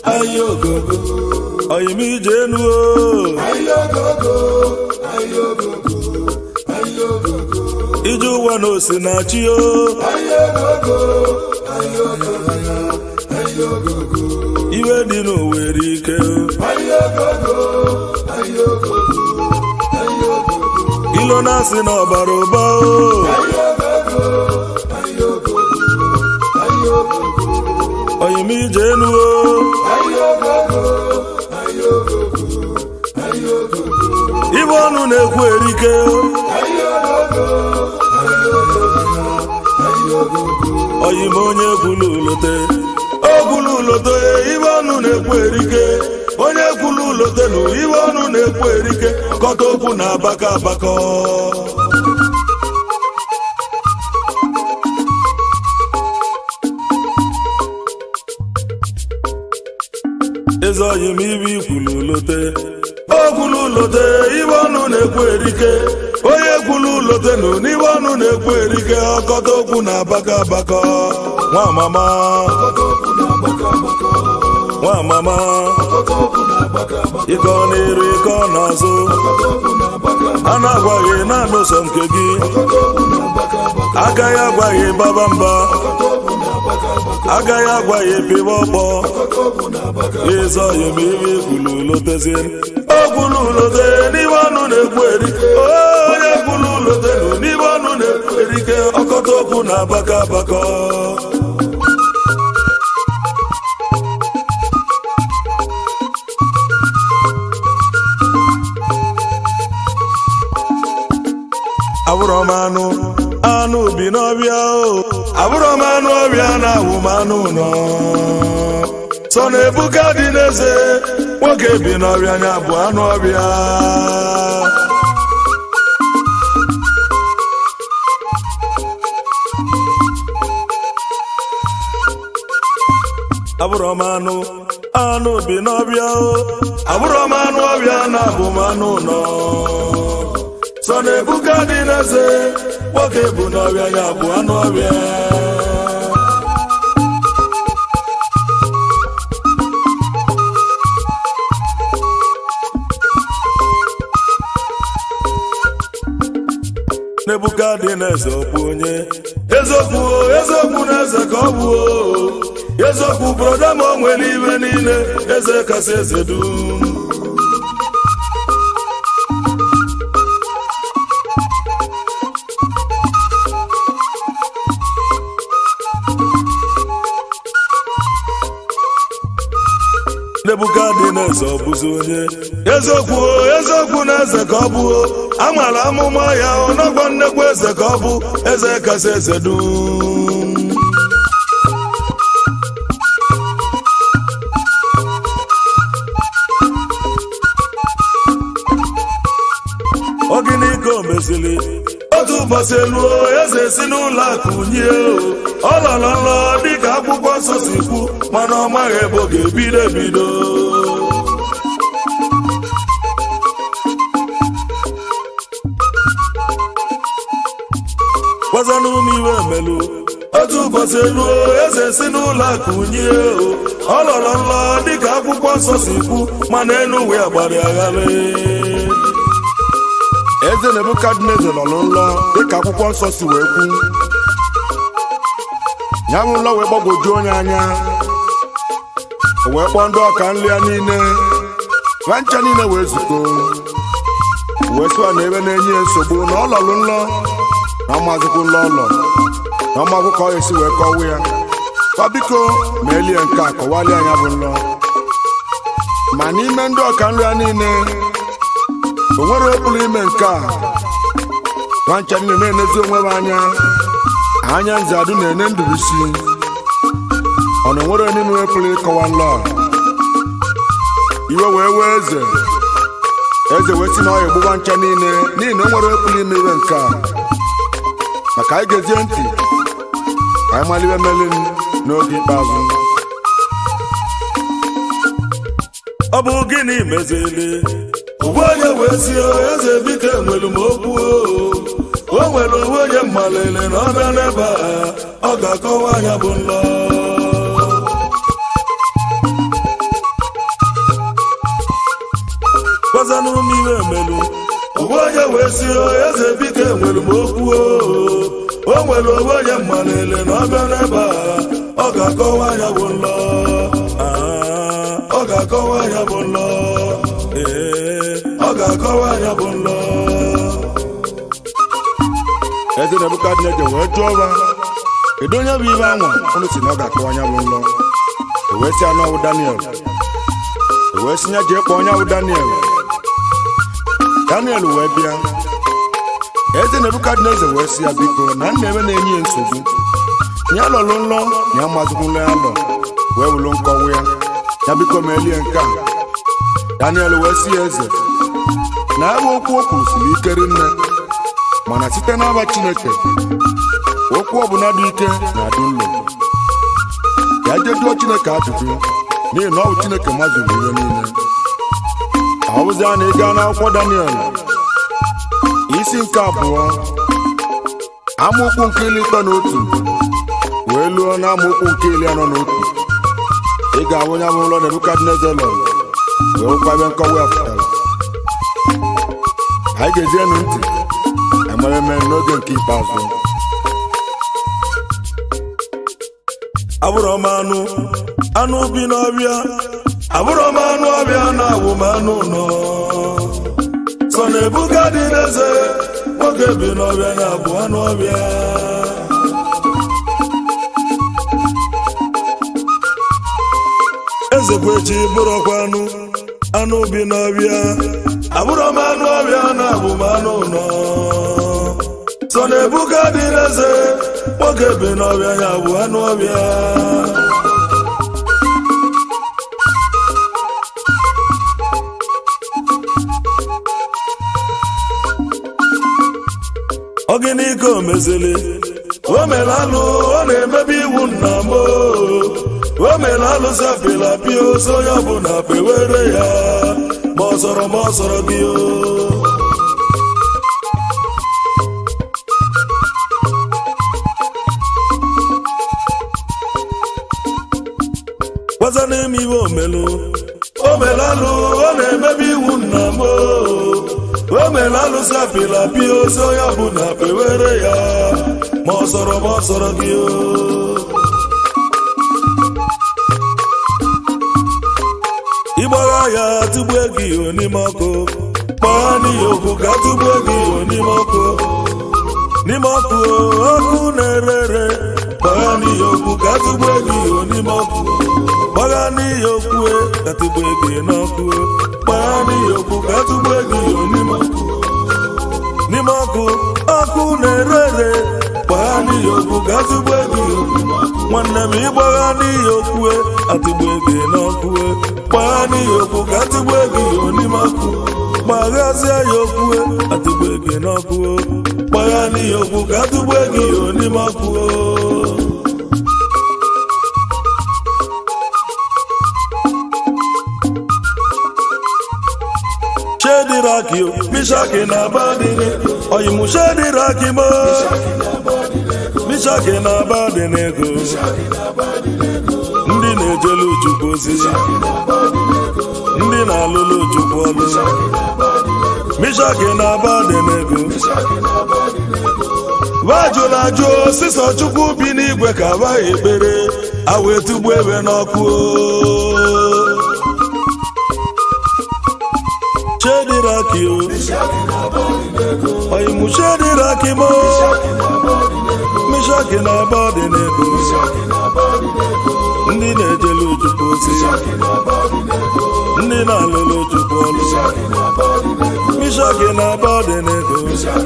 ahịa ogogo oyim ije enu o ahịa ogogo ahịa ogogo ahịa ogogo ije ụwa na osinachi o ahịa ogogo ahịa ogogo ahịa ogogo iwe dị n'owere ike o ahịa ogogo ahịa ogogo ahịa ogogo ilo na-asị na ọbara ụba o ahịa ogogo ahịa ogogo ahịa ogogo oyim ije enu o ahịa ogogo ahịa ogogo ahịa ogogo ibe ọnụ na-ekwu erike o ahịa ogogo ahịa ogogo ahịa ogogo oyim onye kwulu ulote o kwulu ulote ibe ọnụ na-ekwu erike onye kwulu ulote nụ ibe ọnụ na-ekwu erike kọta okwu na abaka abakọ eze oyim ibe ikwulu ulote o kwulu ulote ibe ọnụ na-ekwu erike onye kwulu ulote nụ n'ibe ọnụ na-ekwu erike ọkọta okwu na abaka abakọ nwa mama nwa mama ịkọ n'iru ịkọ n'azụ a na-agwaghị naanị ụsọ nke gị agaghị agwaghị baba mba agaghị agwaghị pịba ọkpọ ịzọ oyim ibe kwulu ulotezie o kwulu ulote n'ime ọnụ na-ekwu erike onye kwulu ulote nụ n'ime ọnụ na-ekwu erike ọkọta okwu na abaka abakọ abụrọ m anụ anụ bi n'ọbịa o abụrọ m anụ ọbịa na-awụ m anụ nọ sọ na ebuka dị n'eze nwoke bi n'ọbịa nya bụ anụ ọbịa abụrọ m anụ anụ bi n'ọbịa o abụrọ m anụ ọbịa na-abụ m anụ nọ sọ na ebuka dị n'eze nwoke bụ n'ọbịa ya bụ anụ ọbịa n'ebuka dị n'eze ọ bụ onye eziokwu o eziokwu na eze ka ọ bụ o eziokwu broda ma o nwere ibe niile eze kasị eze dum nebukadneza ọ bụzi onye eziokwu o eziokwu na eze ka ọ bụ o amara amụma ya ọnọgwọ nnekwu eze ka ọ bụ eze kasị eze dum ọ gịnị ka o mezili otu ụbọchị eluo eze si n'ụlọ akụ nye o ọ lọrọ nlọ dịka akwụkwọ nsọ si kwu mana ọ maghị ebe ọ ga-ebido ebido gwazanụ m iwe emelu otu ụbọchị eluo eze si n'ụlọ akụ nye o ọ lọrọ nlọ dịka akwụkwọ nsọ si kwu mana enu uwe agbara agharị eze nebukadneza nọ n'ụlọ dịka akwụkwọ nsọ si wee kwu ya bụ ụlọ wee gbagwojuo onye anya o wee kpọọ ndị ọka nri ya niile nwa ncha niile wee zukọ wee sịwa na ebe na-enye ya nsogbu na ọ lọrụ nlọ na ọmazịkwu nlọ ụlọ na ọmagwụ ka ọ ga-esi wee kọwa ya kwa biko ma elie nke a kọwalie anya bụ nlọ ma n'ime ndị ọka nri ya niile o nwere okpuru ime nke a nwancha niile na-enezi onwe m anya anya nze adụ na-ene ndụbisi ọ na onwere onye nwe pụrụ ịkọwa nlọ a? iwe wee wee eze eze wee si na ọ egbugba ncha niile n'ihi na o nwere okpuru ime iwe nke a maka anyị gezie ntị ka anyị maliwe meli m n'oge ikpeazụ ọ bụ gịnị mezili ụgbọ onye wee si eze biko enwere m okwu o o nwere onwe onye mmalele na ọ bịa n'ebe a ọ ga-akọwa anya bụ nlọ gwazanụ m ihe emelu onwe onye wee si eze biko enwere m okwu o o nwere onwe onye mmalele na ọbịa n'ebe a ọ ga-akọwa anya bụ nlọ Ah, ọ ga-akọwa anya bụ nlọ ee ọ ga-akọwa anya bụ nlọ eze nebukadneza wee jụọ ọba kedu onye bụ ibe anwa unu si na ọ ga-akpọ anya bụ nlọ o wee si anụ ọwụ daniel o wee si ya jee kpọọ onye bụ daniel daniel wee bịa eze nebukadneza wee si ya biko na nna eme na-enye ya nsogbu ya lọlụ nlọ na ya mazikwula ya lọ wee wulu nkọwa ya ya biko meelie nke a daniel wee si ya eze na ebe okwu o kwuru siri ike rinne mana site n'aba chineke okwu ọbụla dị ike na-adị nlo ya jejuo chineke ajụjụ n'ihi na ọ bụ chineke mazuru ihe niile ọ bụzi a na ịga n'akwụkwọ daniel isi nke abụọ amaokwu nke iri ịtọ na otu wee luo na amaokwu nke iri anọ na otu ị ga-ahụ onye bụ ụlọ nebukadneza lọrọ wee hụkwa ebe nkọwa ya pụtara anyị ga-ejienụ ntị emere eme n'oge nke ikpeazụ abụrụ m anụ anụ bi n'ọbịa abụrụ m anụ ọbịa na-awụ m anụ nọ sọ na ebuka dị n'eze nwoke bi n'ọbịa na-abụ anụ ọbịa ezekwechi bụrụkwa anụ anụ bi n'ọbịa abụrụ m anụ ọbịa na-abụ m anụ nọ sọ na ebuka dị n'eze nwoke bi n'ọbịa ya bụ anụ ọbịa ọgịnị ka o mezili o mere alụ ọ na-emebi iwu nna m o. o mere alụ zapịla pịa oso onye ọbụla pewere ya ma ọ sọrọ ma ọ sọrọ gị o gwaza n'ime iwe omelu o mere alụ ọ na-emebi iwu nna m o o mere alụ sapịla pịa ozi onye ọbụla pewere ya ma ọ sọrọ ma ọ sọrọ gị o ịgbagha ya tụgbue gị o n'ime ọkụ kpọọ n'ihi okwu ka tụgbue gị o n'ime ọkụ n'ime ọkụ o, ọkụ na-ere ere gbagha n'ihi okwu ka tụgbue gị o n'ime ọkụ gbagha n'ihi okwu e, ka tụgbue gị n'ọkụ o. gbagha n'ihi okwu ka tụgbue gị o n'ime ọkụ n'ime ọkụ ọkụ na-ere ere gbagha n'ihi okwu ka tụgbue gị o nwanne m ịgbagha n'ihi okwu e, atụgbue gị n'ọkụ o. gbagha n'ihi okwu ka tụgbue gị o n'ime ọkụ gbaghazie ya okwu e, atụgbue gị n'ọkụ o. gbagha n'ihi okwu ka tụgbue gị o n'ime ọkụ o. shediraki o mishaki na abadini oyimu shediraki mo mishaki na abadinego ndị na-ejelu chukwu ozi ndị na-alụlụ chukwu ọlụ mishaki na abadinego vajụla ajụ osisọ chukwu bi n'igwe ka abaghị ekpere awee tugbu ebe n'ọkụ o. shediraki o oyimu shediraki mo mishaki na abadinego ndị na-ejelu chukwu ozi ndị na-alụlụ chukwu ọlụ mishaki na abadinego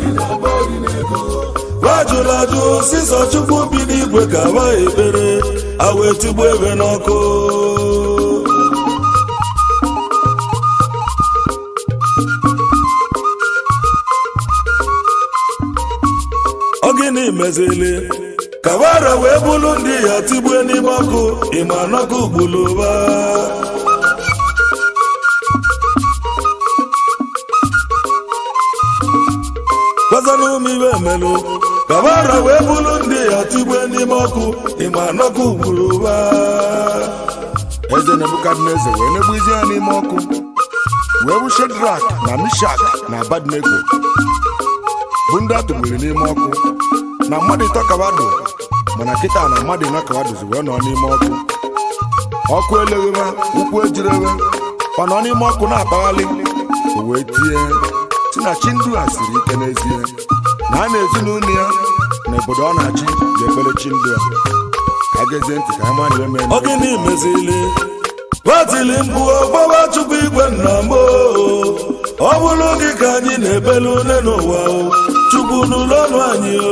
wajụrụ ajụ sisọ chukwu bi n'igwe ka abaghị ekpere awee tugbu ebe n'ọkụ ọ gịnị mezili ka wara wee bụrụ ndị ya tigbue n'ime ọkụ ịma n'ọkụ gbuluba gwazana ụmụ iwe emelụ ka wara wee bụrụ ndị ya tigbue n'ime ọkụ ịma n'ọkụ gbuluba eze nebukadneza wee negbuizi ya n'ime ọkụ wee bụ shedrak na mishak na abadnego bụ ndị a tụgburu n'ime ọkụ na mmadụ ịtọ kabadụ mana kịta na mmadụ ịnọ kabaduzi wee nọ n'ime ọkụ ọkụ elegheba ụkwụ ejirebe ọ nọ n'ime ọkụ na-akpaghalị o wee tie si na chi ndu a siri ike n'ezie na a na-ezinụlọ ya na obodo ọ na-achị ga-ekpere chi ndu a ka gezie ntị ka ama na eme ọ gịnị mezili batili mkpu ọgbawa chukwu igwe nna m oo. ọ bụrụ gị ka anyị na-ebelu une n'ụwa o chukwu n'ụlọ ọnụ anyị o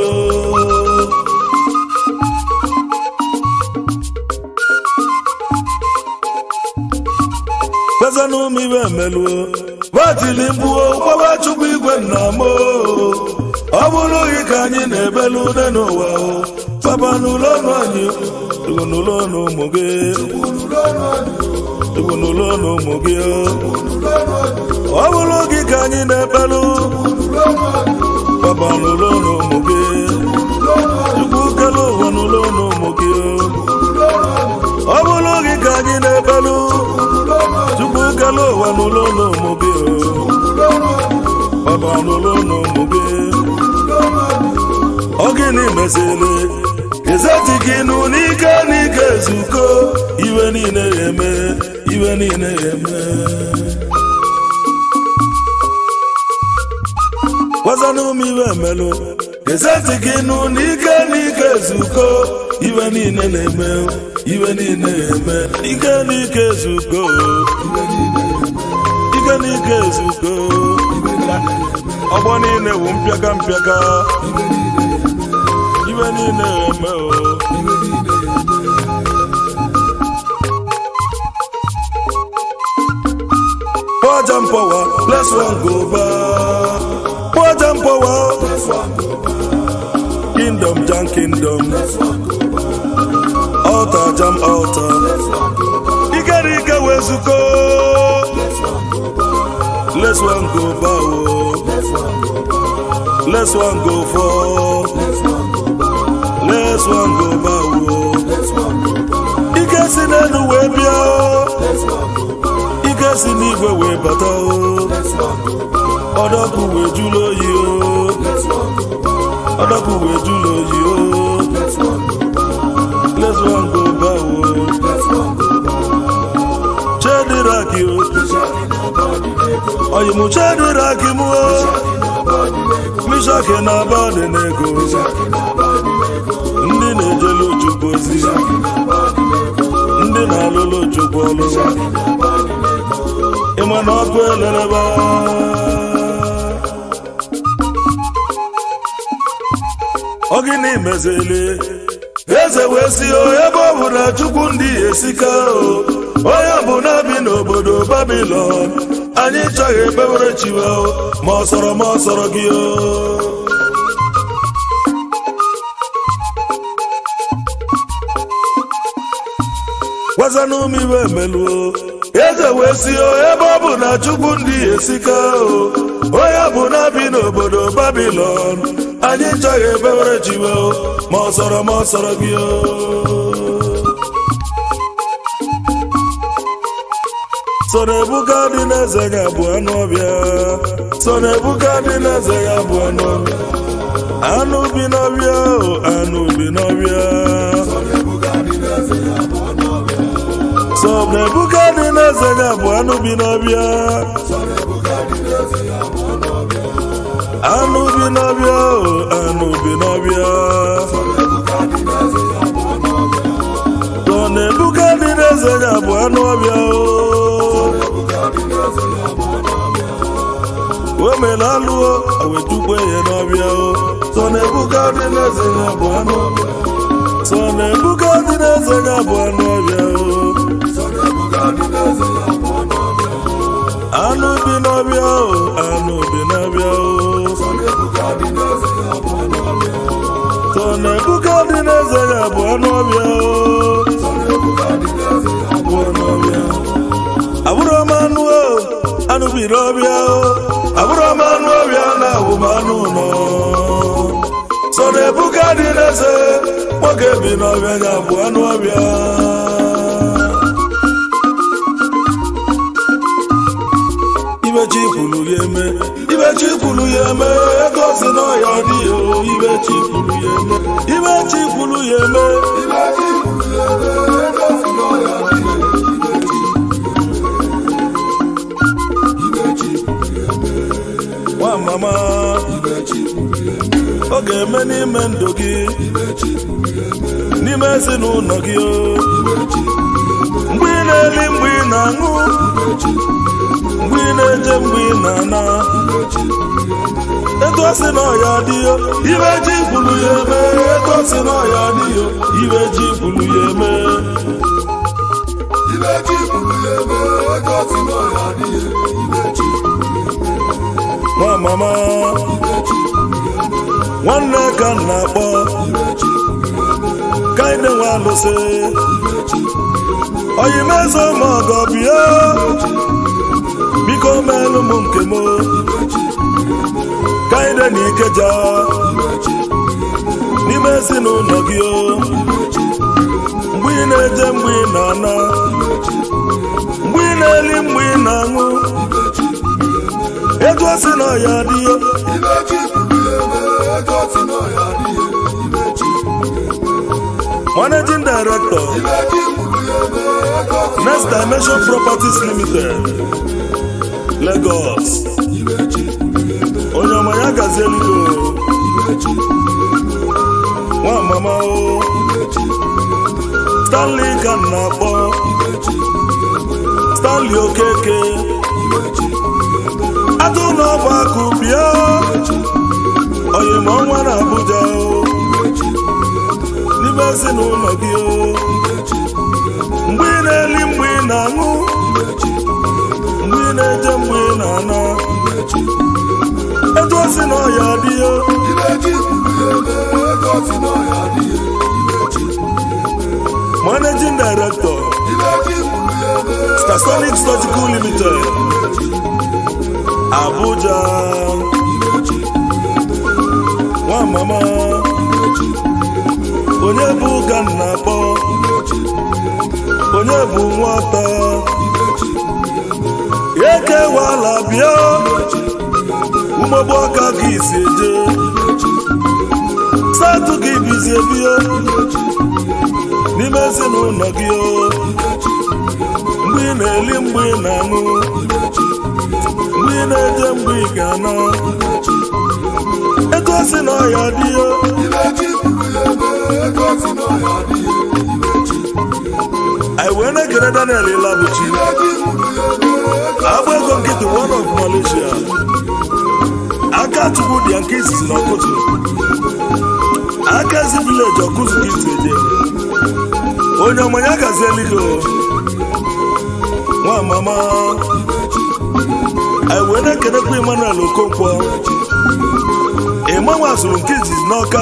gbazanụ m ibe emeluo batili mkpu ọgbawa chukwu igwe nna m oo. ọ bụrụ gị ka anyị na-ebelu une n'ụwa o papa n'ụlọ ọnụ anyị o Chukwu n'ụlọ ọnụ ụmụ gị Chukwu n'ụlọ ọnụ ụmụ gị o. ọ bụrụ gị ka anyị na-ekpelụ papa n'ụlọ ọnụ ụmụ gị Chukwu kele ụwa n'ụlọ ọnụ ụmụ gị o. ọ bụrụ gị ka anyị na-ekpelụ Chukwu kele ụwa n'ụlọ ọnụ ụmụ gị o. papa n'ụlọ ọnụ ụmụ gị ọ gịnị mezili izeti gị nụ n'ike n'ike ezuko iwe niile ya eme iwe niile ya eme gwazanụ m iwe emelụ izeti gị nụ n'ike n'ike ezuko iwe niile na-eme iwe niile ya eme ike n'ike ezuko ike n'ike ezuko ọgbọ niile wụ mpịaka mpịaka iwe niile eme o Poor jump power, bless one go back. Poor jump power, kingdom jam kingdom. Altar jam altar. Ike ike wezuko. Let's one go bow. Let's one go for. Let's one go bow. Ike si n'elu wee bịa. Ike si n'igwe wee bata o. Ọdọkụ wee jụlụ oyi o. Ọdọkụ wee jụlụ oyi o. Let's one go bow o. Chediraki o. Oyi mụ chediraki mụ o. Mishaki na abadị n'ego. Ndị na-ejelu Chukwu ozi. Ndị na-alụlụ Chukwu ọlụ. Ịma na ọkụ elereba. Ọ gịnị mezili? Eze wee si o ebe ọ bụ na Chukwu ndị esika o. Onye bụ na bi n'obodo Babilọn. Anyị chọghị ekpewere chiwa o. Ma ọ sọrọ ma ọ sọrọ gị o. gwazanụ m iwe emeluo eze wee si o ebe ọ bụ na chukwu ndị esika o onye bụ na bi n'obodo babilon anyị chọghị ebewere chiwe o ma ọ sọrọ ma ọ sọrọ gị o so na ebuka dị n'eze ya bụ anụ ọbịa so na ebuka dị n'eze ya bụ anụ ọbịa anụ bi n'ọbịa o anụ bi n'ọbịa so na ebuka dị n'eze ya bụ anụ bi n'ọbịa anụ bi n'ọbịa o anụ bi n'ọbịa so na ebuka dị n'eze ya bụ anụ ọbịa o o mere alụọ awetukwe ya n'ọbịa o so na ebuka dị n'eze ya bụ anụ ọbịa so na ebuka dị n'eze ya bụ anụ ọbịa o anụ bi n'ọbịa o anụ bi n'ọbịa o so na ebuka dị n'eze ya bụ anụ ọbịa o bụ anụ ọbịa abụrụ m anụ o anụ bi n'ọbịa o abụrụ m anụ ọbịa na awụ m anụ ụlọ so na ebuka dị n'eze nwoke bi n'ọbịa ya bụ anụ ọbịa chi kwuru ya eme ibe chi kwuru ya eme ego si n'ọya dị ya o ibe chi kwuru ya eme ibe chi kwuru ya eme nwa mama ọ ga-eme n'ime ndụ gị n'ime ezinụlọ gị o mgbe ị na-eli mgbe ị na-aṅụ mgbe ị na-eje mgbe ị na-ana etu o si n'ọya dị yo ibe ji kwuru ya eme etu o si n'ọya dị yo ibe ji kwuru ya eme nwa mama nwanne ka m na-akpọ ka anyị na-enwe alụsị oyimezo ma ọgọ bịa biko meelụ m nke m ka anyị dị n'ikeja n'ime ezinụlọ gị o mgbe ị na-eje mgbe ị na-ana mgbe ị na-eli mgbe ị na-aṅụ ego si na ọya dị ya managing director next dimension properties limited lagos onye ọma ya gazi elugo nwa mama o stanley ka m na-akpọ stanley okeke atụ n'ọba akụ bịa oyima ọnwa na abuja o n'ime ezinụlọ gị o mgbe ị na-eli mgbe ị na-aṅụ mgbe ị na-eje mgbe ị na-ana etu o si na ọya dị o managing director stasonic surgical limited abuja nwa mama onye bụ ụka m na-akpọ onye bụ nwata ekewala bịa ụmụgbọ aka ka isi eje satụ gị bizie bịa n'ime ezinụlọ gị o mgbe ị na-eli mgbe ị na-aṅụ mgbe ị na-eje mgbe ị ga-ana etu o si na ọya dị ya anyị wee na-ekele daniel ilabuchi agba ego nkịtị one of malaysia aka chukwu dị ya nke izizi na ọkụtụ aka ezi vileji ọkụzụ ka isi eje onye ọmanya gazi eligo nwa mama anyị wee na-ekelekwa emmanuel okonkwo ịmanwe asụrụ nke izizi n'ọka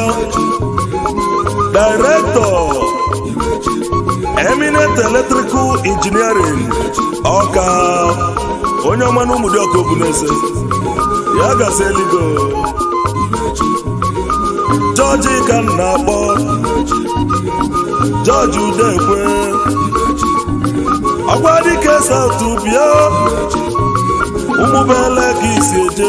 director eminent electrical engineering ọka onye ọma na ụmụdị ọka obuneze ya gazi eligo jọji ka m na-akpọ jọji udekwe ọgwa dike satụ bịa ụmụbele ka isi eje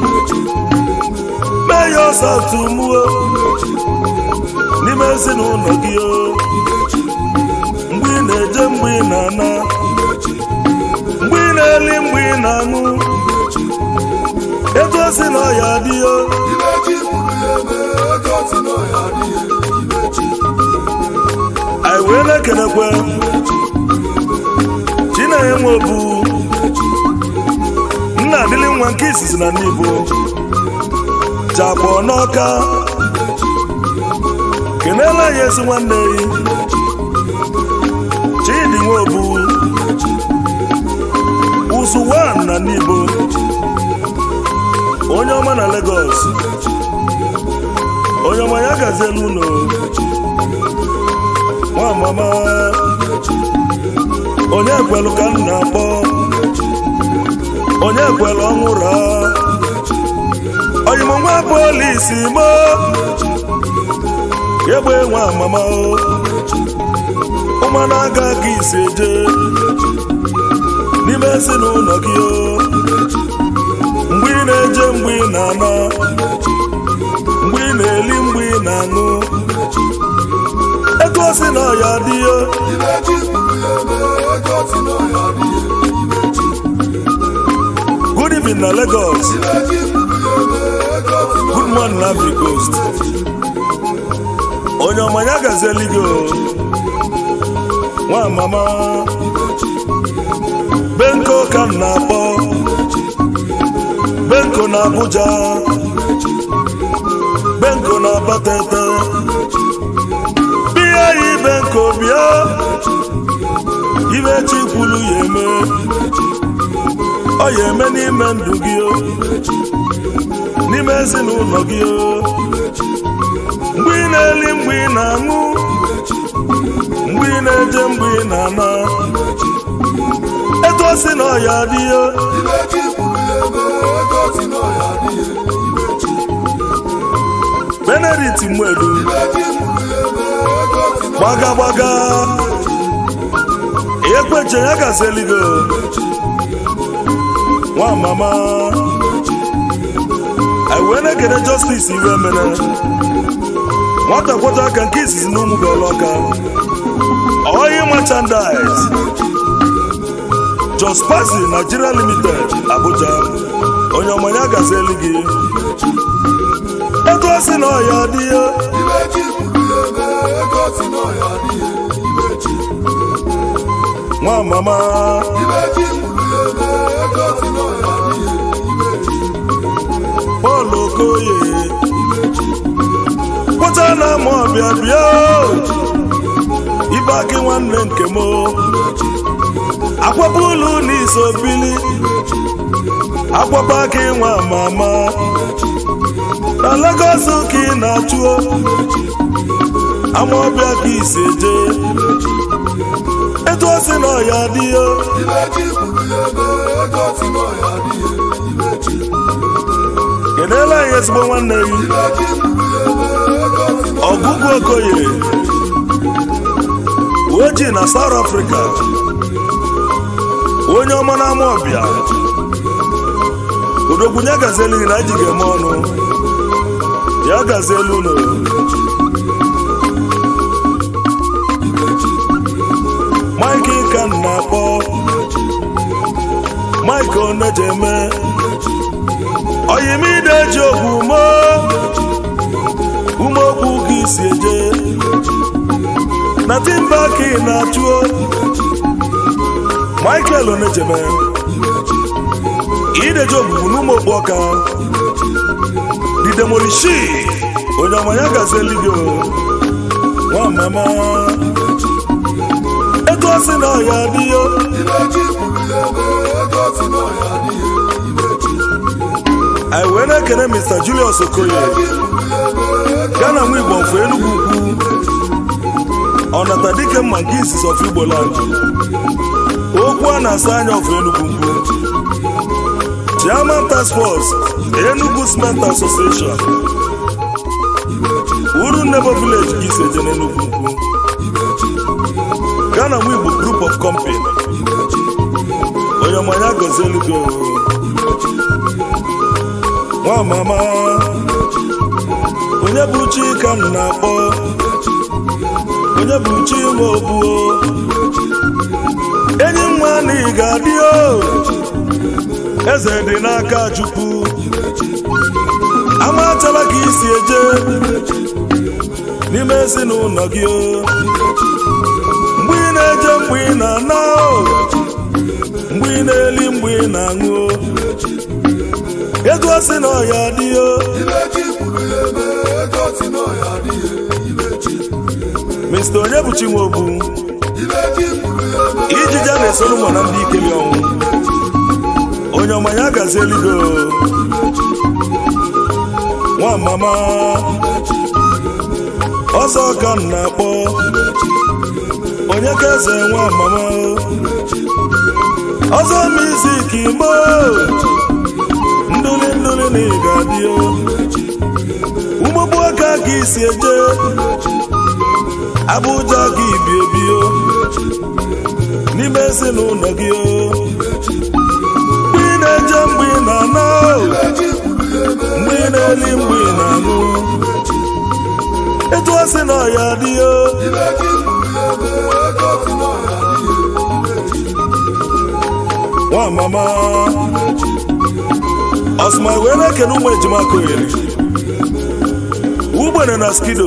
meyo satụ muo n'ime ezinụlọ gị o mgbe ị na-eje mgbe ị na-ana mgbe ị na-eli mgbe ị na-aṅụ etu o si na ọya dị o anyị wee na-ekelekwe chinenye nwe obu nna adịlị nwa nke izizi na ndị Igbo jakpọ n'ọka kenela ya ezi nwanne yi chidi nweobu ụzụ wan na ndị Igbo onye ọma na Lagos onye ọma ya gaziela ụlọ nwa mama onye kwelu ka m na-akpọ onye kwelu ọnwụra oyimo nwa polisi mo egbe nwa mama o ụmụana aga ka isi eje n'ime ezinụlọ gị o na-eje mgbe ị na-ana mgbe ị na-eli mgbe ị na-aṅụ etu o si na ọya dị ya good evening na Lagos good morning na Ivory Coast onye ọmanya gazieli gị o nwa mama benko ka m na-akpọ benko na Abuja benko na Abatete bịa yi benko bịa ibe chi kwuru ya eme ọ ya eme n'ime ndụ gị o n'ime ezinụlọ gị o mgbe ị na-eli mgbe ị na-aṅụ mgbe ị na-eje mgbe ị na-ana etu o si na ọya dị ya benedict mwedu gbaga gbaga ekweche ya gazeligo nwa mama anyị wee na-ekene justice iwe mere nwata kwọta aka nke izizi na ụmụ belọka oyi merchandise Jos Pasi Nigeria Limited Abuja onye ọmanya gazeli gị etu o si na ọya dị ya nwa mama Paul Okoye pụta na ama ọbịa bịa ibe akị nwanne nke m akwapụ ụlọ n'iso bili akwapụ aka nwa mama na Lagos ka ị na-achụo ama ọbịa ka isi eje etu o si na ọya dị ya keneela anyị ezigbo nwanne gị ọgụgụ okoye ojii na South Africa onye ọma na-ama ọbịa odogwunye gazielu gị na ji ga-eme ọnụ ya gazielu ụlọ Mike ka m na-akpọ Mike onejeme oyimide ji ogwu mo umeokwu ka isi eje na timba ka ị na-achụo Michael onejeme ideji ogbugbu n'ụmụ okpu ọka didemorishi onye ọma ya gazieli gị nwa mama etu o si na ọya dị ya anyị wee na-ekene Mr. Julius Okoye Ghana nwa Igbo ofu Enugu ukwu ọnata dike mma nke izizi of Igbo land okwu a na-asa anya of Enugu mgbu Chairman Task Force Enugu Cement Association Uru Nebo Village ka isi eje n'Enugu ukwu Ghana nwa Igbo Group of Company onye ọmanya gozielu gị nwa mama onye bụ chi ka m na-akpọ onye bụ chi nwe obuo enyi nwa na ị ga-adị o eze dị n'aka chukwu amatala ka isi eje n'ime ezinụlọ gị o mgbe ị na-eje mgbe ị na-ana o mgbe ị na-eli mgbe ị na-aṅụ o ego si na ọya dị o Mr. Onyebuchi Nwobu ijija na-esoro ụmụ na ndị ikeli ọnwụ onye ọma ya gazieli go nwa mama ọsọ ka m na-akpọ onye ka eze nwa mama ọzọ mizik igbo ndụli ndụli na ị ga-adị ụmụgbu aka ka isi eje Abuja ka ibi ebi o n'ime ezinụlọ gị o mgbe ị na-eje mgbe ị na-ana o na-eli mgbe ị na-aṅụ etu o si na ọya adịghị ibe ji kwuru ya ebe ego si n'ọya adịghị nwa mama ọsụma wee na-ekene ụmụ ejima koyeri ugbene na skido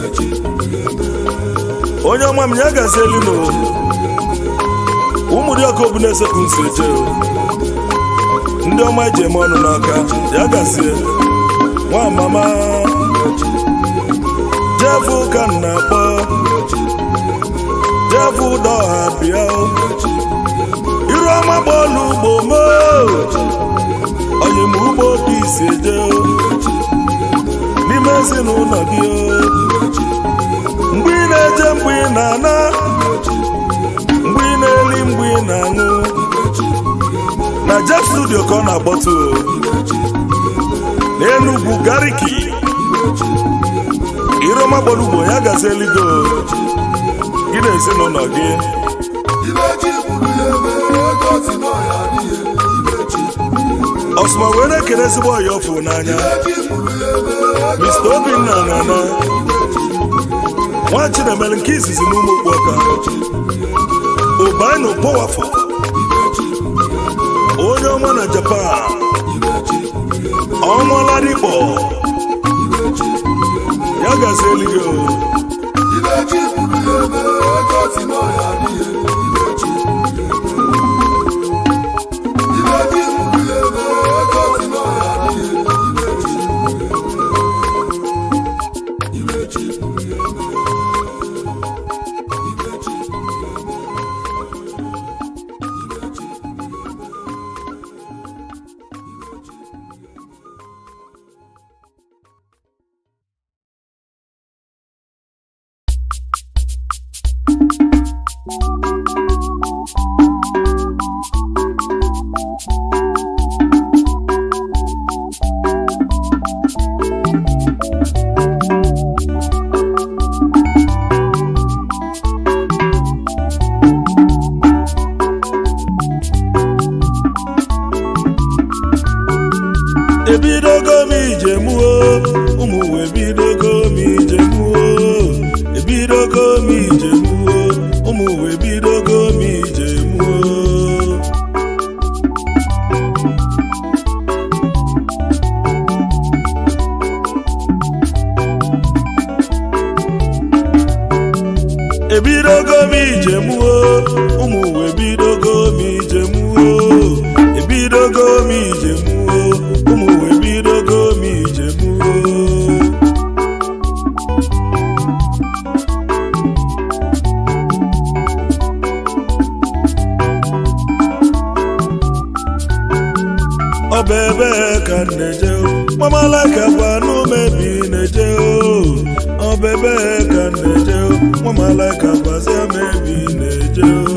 onye ọma m ya gazi elu no ụmụ dị ọkụ obu na-esepụ nsi eje ndị ọma eji eme ọnụ n'aka ya gazie nwa mama jefu ka m na-akpọ jefu ụdọ ọha bịa iru ọma bọọlụ ugbo moo onye m ugbo obi isi eje n'ime ezinụlọ gị o. mgbe ị na-eje mgbe ị na-ana mgbe ị na-eli mgbe ị na-aṅụ na Jeff studio ka ọ na-akpọtụ o. n'Enugwu gariki iroma gbọrọ ugbo ya gazi eligo gị na ezinụlọ gị ibe ji kwuru ya ebe ego si n'ọya adịghị ibe ji ọsụma wee na-ekele ezigbo ọya ọfụ n'anya ji kwuru ya ebe ego Mr. Obinna nana nwa Chinemere nke izizi n'ụmụ okpuọka Obaino Powerful onye ọma na Japan ọnwaladikpọ ya gazi eluigwe o. ibe ji kwuru ya ebe ego si n'ọya adịghị ibe ji ibe ji kwuru ya ebe ego si n'ọya adịghị ibe ji ibe ji kwuru ya ebe ibe ji ebidogo m ijemuo ụmụ uwe ebidogo m ijemuo ebidogo m ijemuo ụmụ uwe ebidogo m ijemuo ebidogo m ijemuo ụmụ uwe ebidogo m ijemuo ebidogo m ijemuo ụmụ uwe ebidogo m ijemuo ọ bụ ebe ka m na-eje o. nwamalaka gwa n'umebi na-eje o ọ bụ ebe ka m na-eje o. nwamalaka gwazia m ebi na-eje o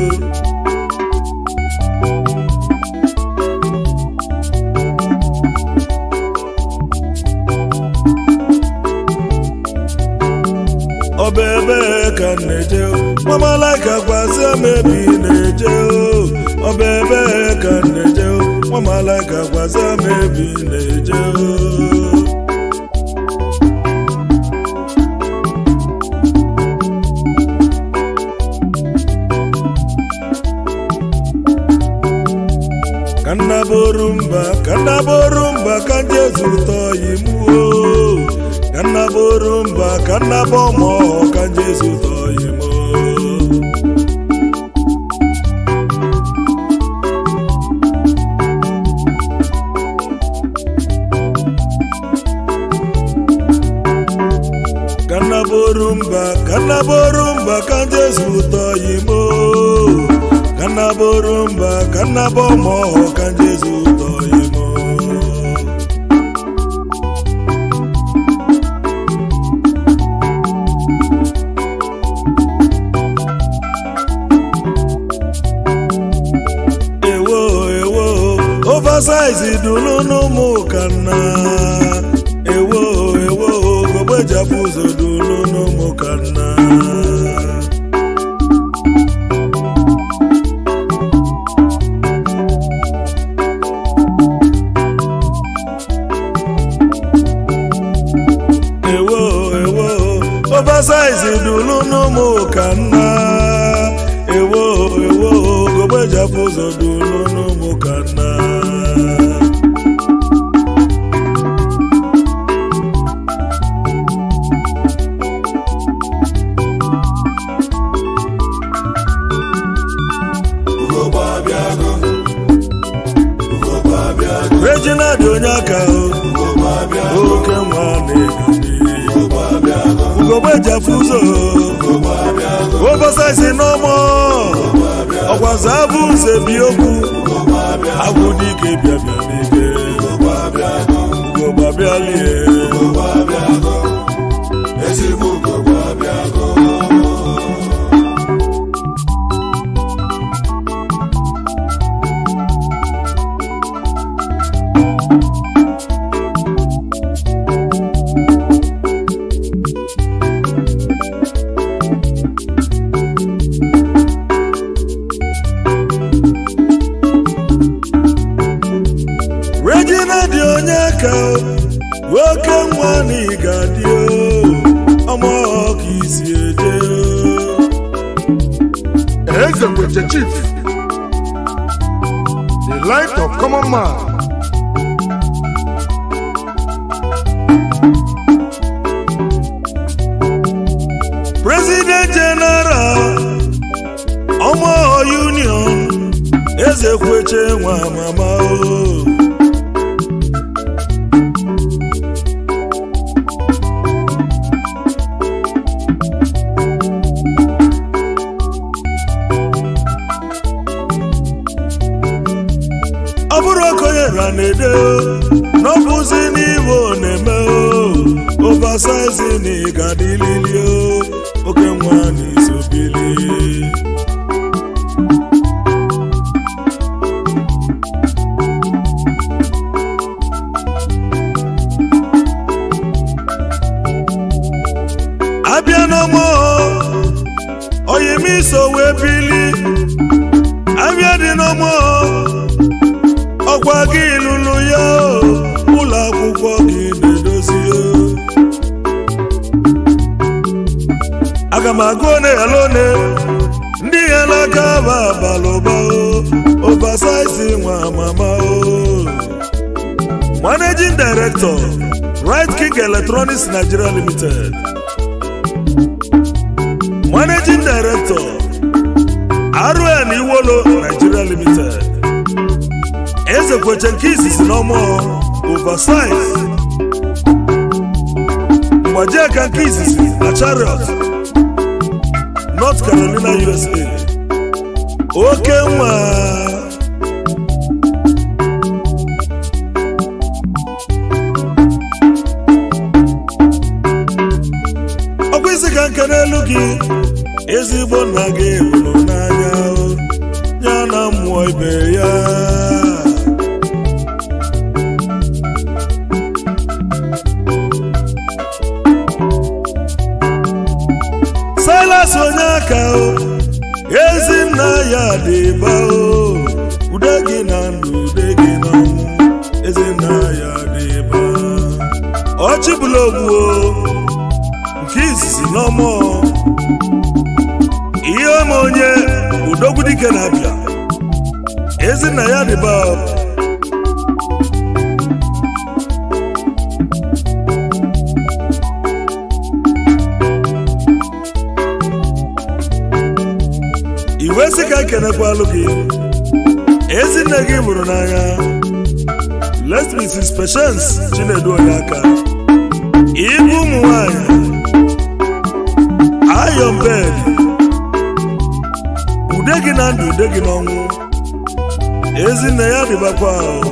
ọ bụ ebe ka m na-eje o. nwamalaka gwazia m ebi na-eje o ọ bụ ebe ka m na-eje o. nwamalaka gwazia m ebi na-eje o kannaboru mba kannaboru mba ka jezu ụtọ yi muo kannaboru mba kannabo mọ ka jezu ụtọ yi mo kannaboru mba kannaboru mba ka jezu ụtọ yi mo kannaboru mba kannabo mọ ka jezu ụtọ yi mo ewo ewo oversize dunu n'ụmụ kanna ewo ewo gogbejapụ ụzọ dunu n'ụmụ kanna ka nna ewo ewo gogbeji afọ ụzọ dulu n'ụmụ ka nna ugogbe abịago ugogbe abịago regina dị onye aka o ugogbe abịago oke nwa na-egani ugogbe abịago ugogbeji afọ ụzọ ugogbe abịago obasaisi n'ọmọ ọgwaza abụ nze bi okwu ugogbe abịago agwụ dike bịa bịa n'ike ugogbe abịago ugogbe abịalie ugogbe abịago ezigbo ugogbe abịago regina dị onye ka nwoke nwa na ịga dị ọmụ ka isi eje eze kweche chief the light of common man president general ọmụ union eze kweche nwa mama o ọ bụrụ okonye ra na-ede n'ọbụzi n'igbo na-eme ovasaizi na ịgadilili oke nwa na isobili abịa n'ọmụ oyimiso wee bili abịa dị n'ọmụ ọkwa gị lụrụ ya o, ụlọ akwụkwọ gị na-edozi o. aga m agụ one ghara one ndị ya n'aka ba abalị ụba o obasaisi nwa mama o managing director right king electronics nigeria limited managing director rn iwolo nigeria limited eze kweche nke izizi n'ọmụ oversize mgbaji aka nke izizi na chariot north carolina usa oke nwa ọkwa isi ka nke n'elu gị ezigbo nna gị hụrụ n'anya o, ya na mmụọ ibe ya silas onye aka o ezinna ya dị ba o ude gị na ndụ ude gị na ọnwụ ezinna ya dị ba ọchịbụla ogbu o nke izizi n'ọmụ ihe ọma onye udogwudike na-abịa ezinna ya dị ba iwe sị ka ekenekwalụ gị ezinne gị mụrụ n'anya let mrs patience chinedu onye aka ibu ụmụ nwanyị iron bed ude gị na ndụ ude gị n'ọnwụ ezinne ya dịbakwa ahụ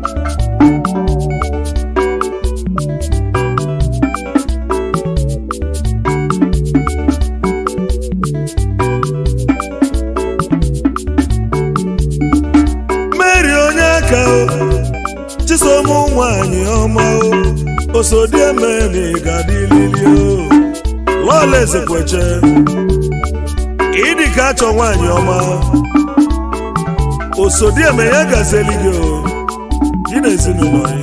mary onye aka o chisom nwanyị ọma o osodiemeni gadilili o lọla ezekweche ịdị ka achọ nwanyị ọma osodieme ya gazeli gị o gị na ezinụlọ gị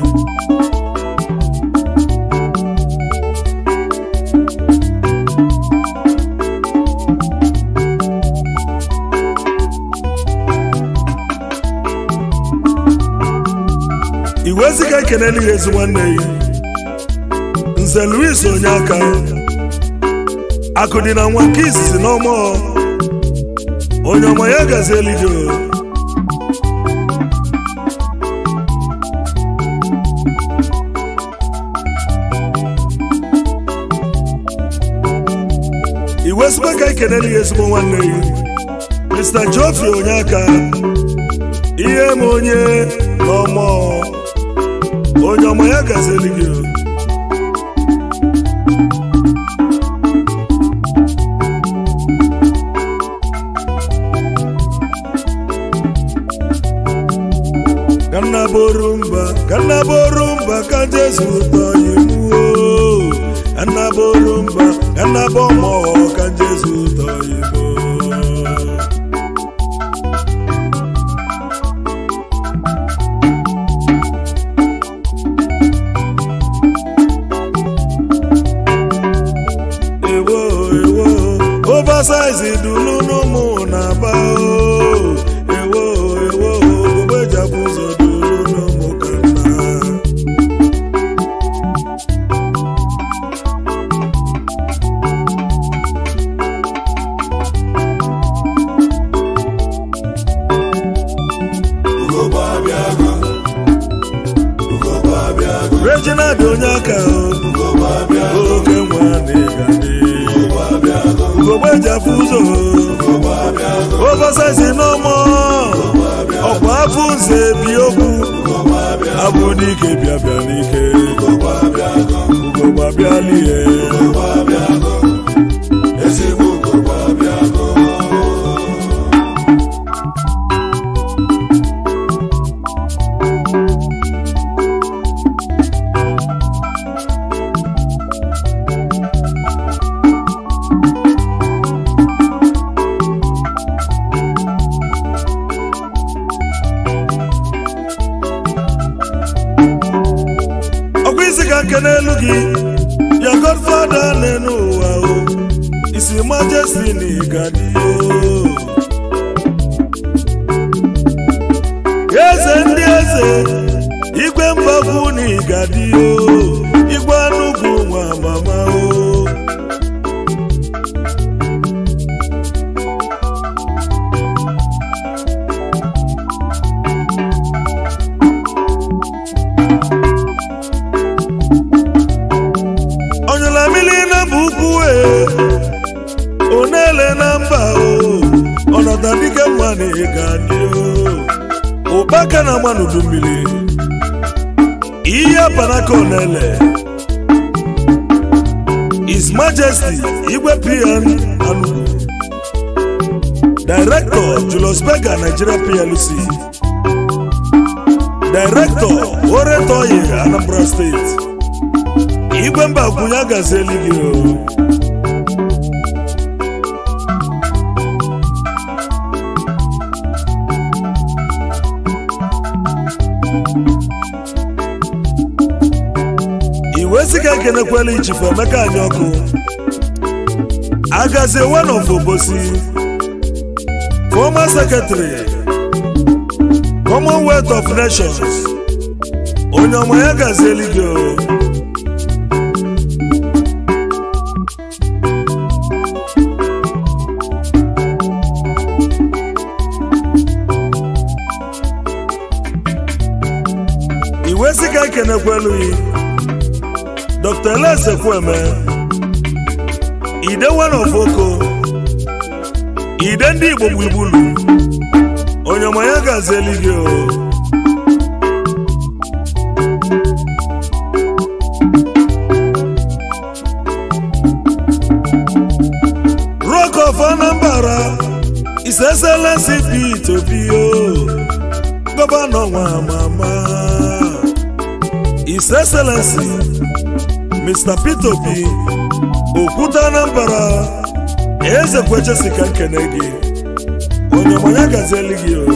iwe ziga ekeneli ya ezi nwanne ya nze louis onye aka akụ dị na nwa nke izizi n'ọmụ onye ọma ya gazi eluigwe iwe sikwa ka ekeneli ya ezigbo nwanne ya mr geoffrey onye aka ihe ma onye n'ọmụ onye ọma ya gazi eluigwe kanna borumba kanna borumba ka jesu tọ imuo kanna borumba kanna bọmọ ka jesu tọ imuo. ewo ewo oversize dunu n'ụmụ na-aba o ewo ewo ogbejapụ ụzọ dunu n'ụmụ ka nna ugogbe abịago ugogbe abịago reginald onye aka o ugogbe abịago oke nwa na-egade ugogbe abịago ogbejapụ ụzọ ugogbe abịago oversize n'ụmụ ọkwa afọ nze bi okwu ugogbe abịago abụ n'ike bịa bịa n'ike ugogbe abịago ugogbe abịala ihe ugogbe abịago ezigbo ugogbe abịago ọkwa isi ka nke n'elu gị ya godfada n'elu ụwa o isi majesti na ịgadi o eze ndị eze igwe mbagwu na ịgadi o igwe anugwu nwa mama o ọnyụla mmiri na mba ukwu e onele na mba o ọnọdụ dike mma na ịga dị o ụkpaka na agba n'udu mmiri ihe panaka onele His Majesty Igwe PN Anugu Director Julius Berger Nigeria PLC Director Oretoye Anambra State igwe mba kwunye agazeli gị o iwe sị ka ekenekwela ichifu emeka anyị ọkụ agazie one of obosi former secretary commonwealth of nations onye ọma ya gazieli gị o iwe sị ka ekenekwelu yi dr eleze kweme ide one of oko ide ndị igbo gburugburu onye ọma ya gazieli gị o rock of anambra his excellency pete obi o gọvanọ nwa mama his excellency mr peter obi okwute anambra eze kwechesi ka nkene gị onye ọmanya gazieli gị o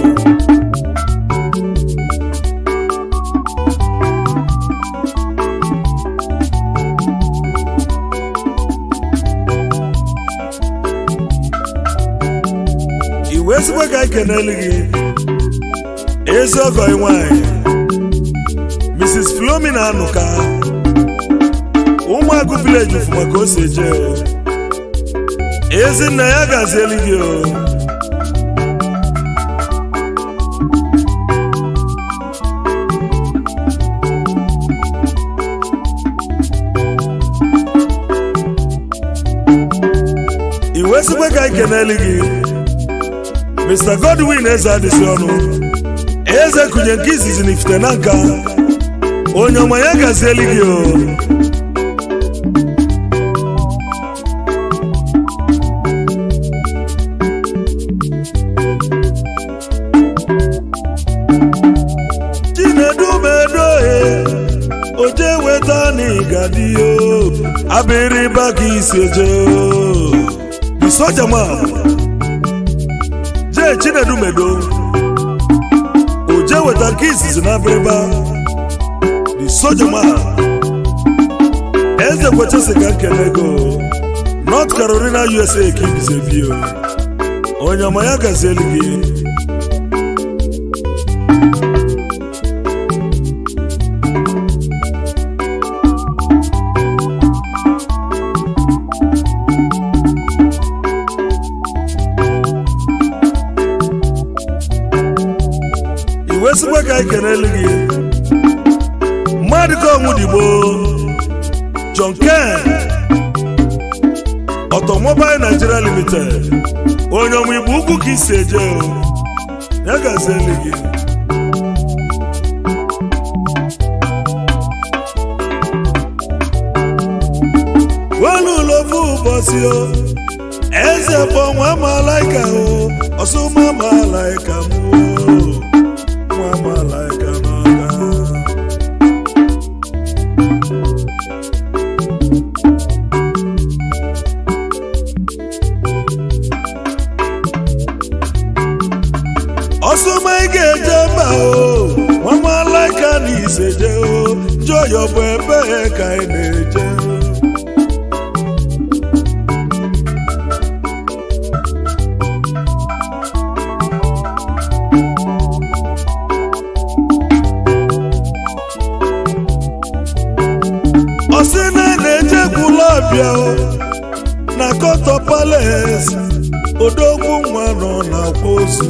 iwe ezigbo ka ekeneli gị ezi ọgọ nwanyị mrs flomina anụka ụmụagụ vileji fụ maka o si eje o. ezinna ya gazieli gị o iwe sikwe ka anyị keneli gị mr godwin eze adịsị ọnụ eze kụnye nke izizi na ifite na nka onye ọma ya gazieli gị o chinedumedohe oje weta n'igadiyo abịrịba ka isi eje o. the soja man jee chinedumedo oje weta nke izizi na abịrịba the soja man eze kwechesi ka nkele go north carolina usa ka ibizebio onye ọma ya gazieli gị iwe sikwa ka anyị kenelu gị mmadụ ka ọnwụ digbo john ken ọtọmobile nigeria limited onye ọmụ igbo ukwu ka isi eje o ya gazieli gị welu ụlọfu ụbọchị o eze bụ nwa malaika o ọsụma malaika m o nwa malaika n'ọga ọsụma ị ga-eje mba o nwa malaika na iseje o jọyọ bụ ebe ka ị na-eje ọsị na na-ejekwula ọbịa o na kọtọ pales odogwu nwa nọ na-akwa ozu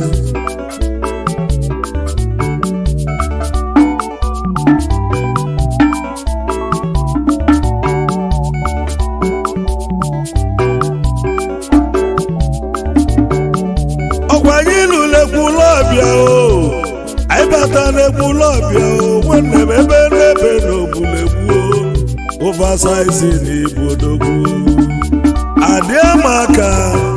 ọkwa anyị lụlekwula ọbịa o anyị bata n'ekwula ọbịa o nwanne m ebe n'ebe n'obulegbu o oversize na ibu odogwu adịa m aka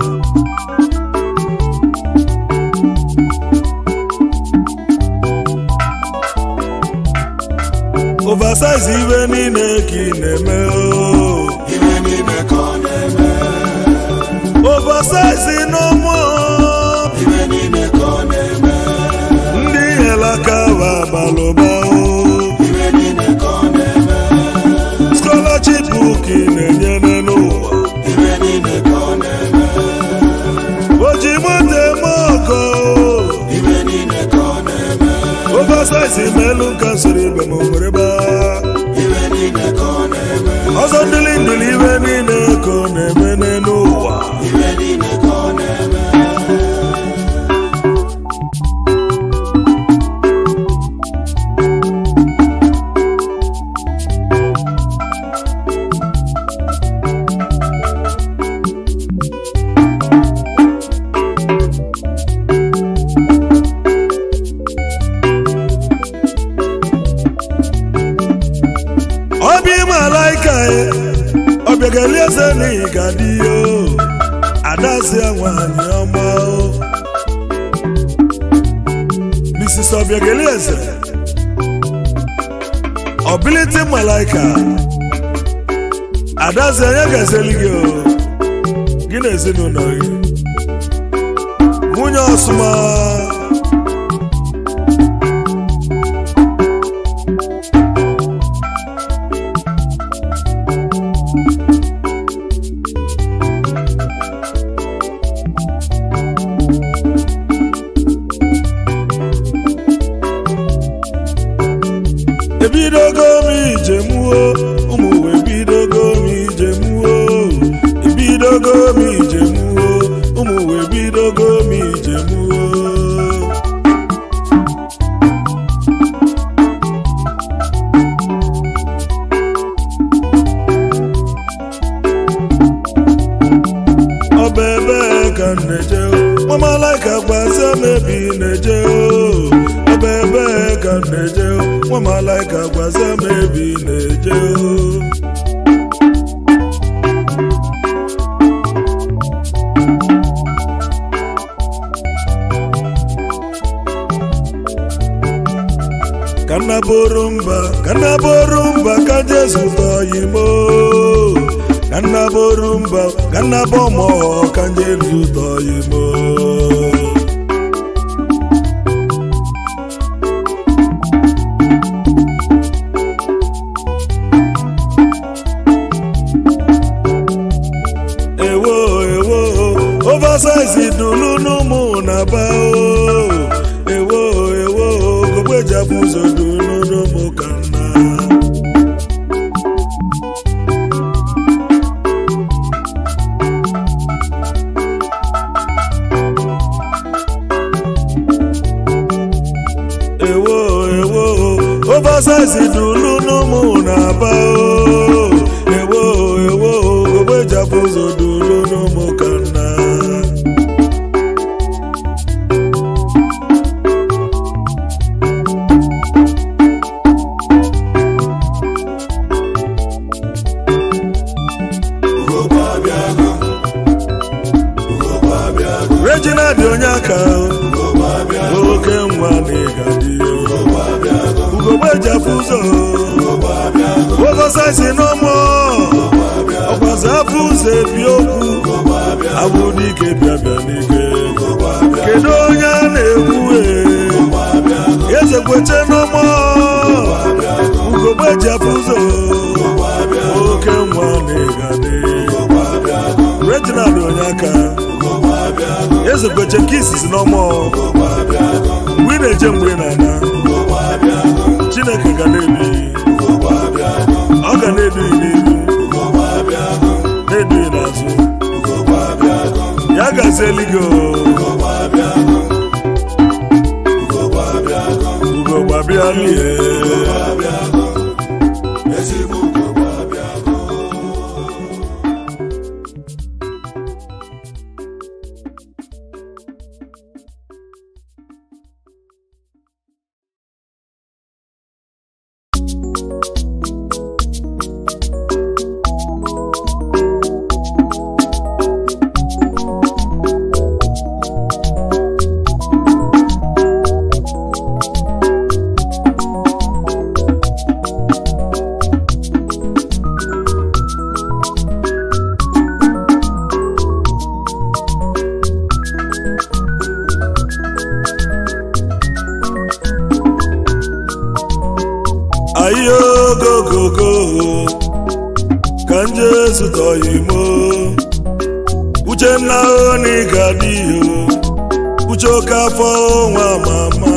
oversize ibe niile ka ị na-eme o Ibe niile ka ọ na-eme. oversize n'ụmụ Ibe niile ka ọ na-eme. ndị helaka wa abalụba o Ibe niile ka ọ na-eme. scholarship ka ị na-enyere n'ụwa Ibe niile ka ọ na-eme. oji moto eme ọkọ Ibe niile ka ọ na-eme. oversize melu nka soro ibe ma nwere ba Ibe niile ka ọ na-eme. ọzọ ndịli ndụli ibe niile ka ọ na-eme n'elu ụwa Ibe niile ka ọ na-eme. ọbịa ime alaika ya ọbịagali eze n'ihi ga dị ya o adazie nwanyị ọma o mrs ọbịagali eze ọbiliti malaika adazie anya gazeli gị o gị na ezinụlọ gị nwunye ọsụma ebidogo m ijemuo ụmụ uwe ebidogo m ijemuo ebidogo m ijemuo ụmụ uwe ebidogo m ijemuo ọ bụ ebe ka m na-eje nwamalaika gbazie m ebe ị na-eje o ọ bụ ebe ka m na-eje nwamalaika gbazie m ebe ị na-eje o ka nna bụrụ mba ka nna bụrụ mba ka jesu tọyi mo ka nna bụrụ mba ka nna bụ ọmụ ka jesu tọyi mo ewo ewo oversize dulu n'ụmụ na-aba o ewo ewo gogbejapụ ụzọ dulu n'ụmụ ka nna ewo ewo oversize dulu n'ụmụ na-aba o ewo ewo gogbejapụ ụzọ dulu n'ụmụ ka nna regina dị onye aka oke nwa na ịgadị ugogbe jafụ ụzọ ogosaisi n'ọmụ ọgbazi afọ ụzọ ebi okwu abụ n'ike bịa bịa n'ike kedu onye a na-ekwu eze kweche n'ọmụ ugogbe jafụ ụzọ oke nwa na ịgadị regina dị onye aka eze kweche nke izizi n'ọmụ mgbe ị na-eje mgbe ị na-ana chineke ga na-edu ọ ga na-edu n'ihu na-edu n'azụ ya gazieli gị ugo gbabialie ayogogogo ka nje zụtọghị mo uchenna onigadiyo uche oke afọ nwa mama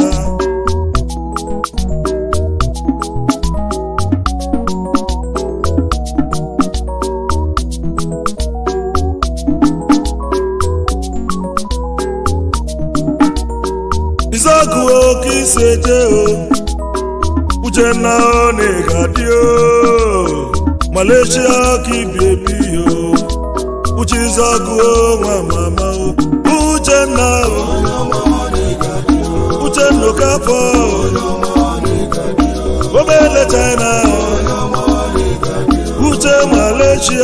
izaku oke iseje o uchenna onigadiyo malaysia ka ibiebi yo uche izaku nwa mama o uchenna uchenna oke afọ obele china uche malaysia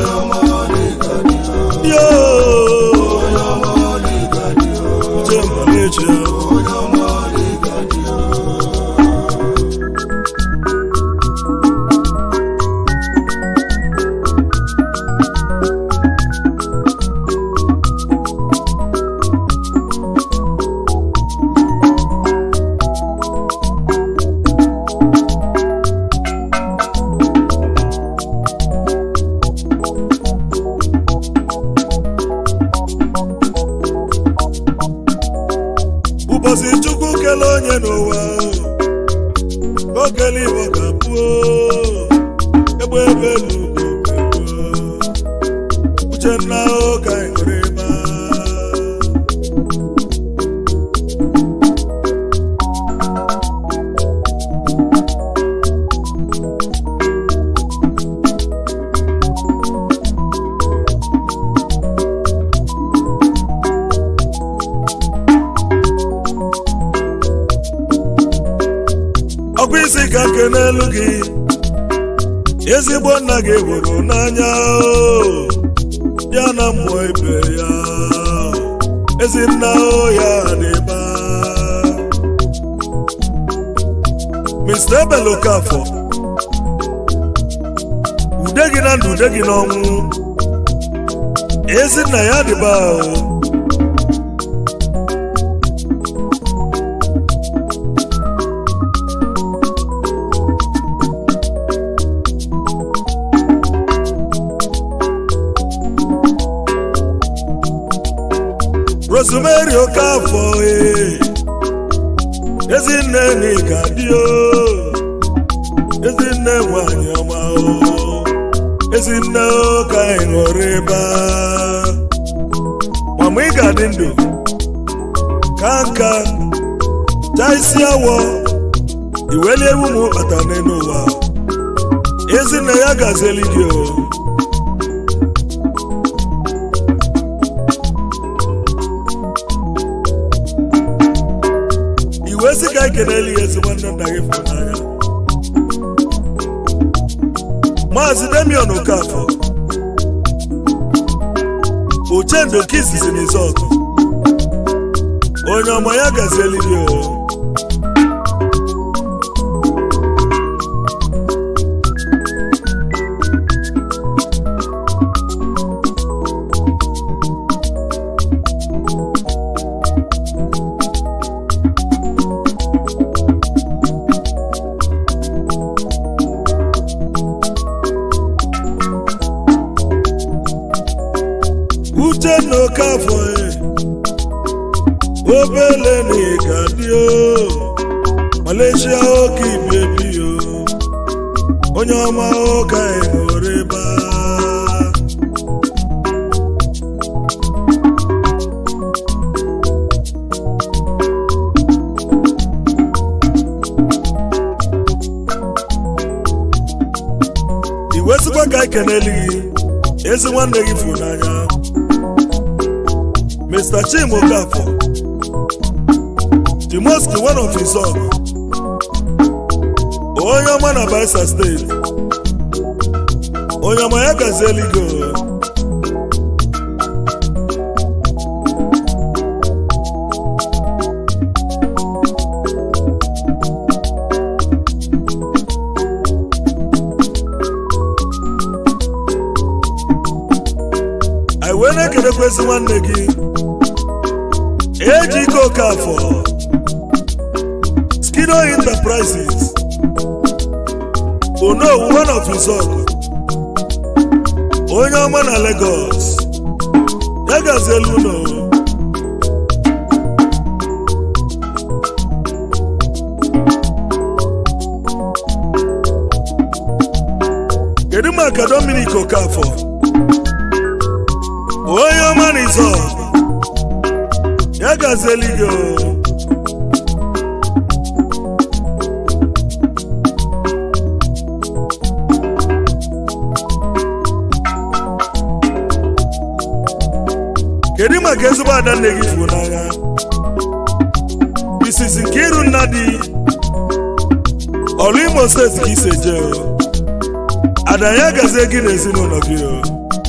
yo uche malaysia ụbọchị chukwu kele onye n'ụwa oge obele igbo ga-abụ egbe ebe n'ugwu uchenna ụka nwere ma ọkwa isi ka nke n'elu gị ezigbo nna gị hụrụ n'anya o. ya na mmụọ ibe ya ezinna o ya n'ebe Mr. Ebele Okafọ ude gị na ndụ ude gị n'ọnwụ ezinna ya dịba o Rosemary Okafọ ee ezinne n'ịga dị o ezinne nwanyị ọma o ezinne ka ị ṅụrụ ebe mama ị ga-adị ndụ ka nka chaa isi awọ iweli ewu m kpata n'elu ụwa ezinne ya gazieli gị o iwe sị ka ekeneli ya ezigbo nne nna gị fụrụ n'anya maazị demion okafọ uchendo kisizi n'izọkụ onye ọma ya gazieli gị o uchenna okafọ e obele na ịga dị o malaysia oke ibebi o onye ọma ụka ịṅụrụ ebe iwesikwa ka ekeneli gị ezi nwanne gị fụ n'anya Mr. Chim Okafọ Timoski one of his own onye ọma na Bayelsa steeti onye ọma ya gazieli gị o. anyị wee na-ekenekwezi nwanne gị eji ike okafọ skido enterprises onowu one of his own onye ọma na Lagos ya gazielu ụlọ kedu maka Dominic Okafọ onye ọma na izọ ya gazieli gị o kedu maka ezigbo ada nne gị fụ n'anya Mrs. Nkiru Nnadi ọlụ Imo steeti ka ise jee o ada ya gazie gị na ezinụlọ gị o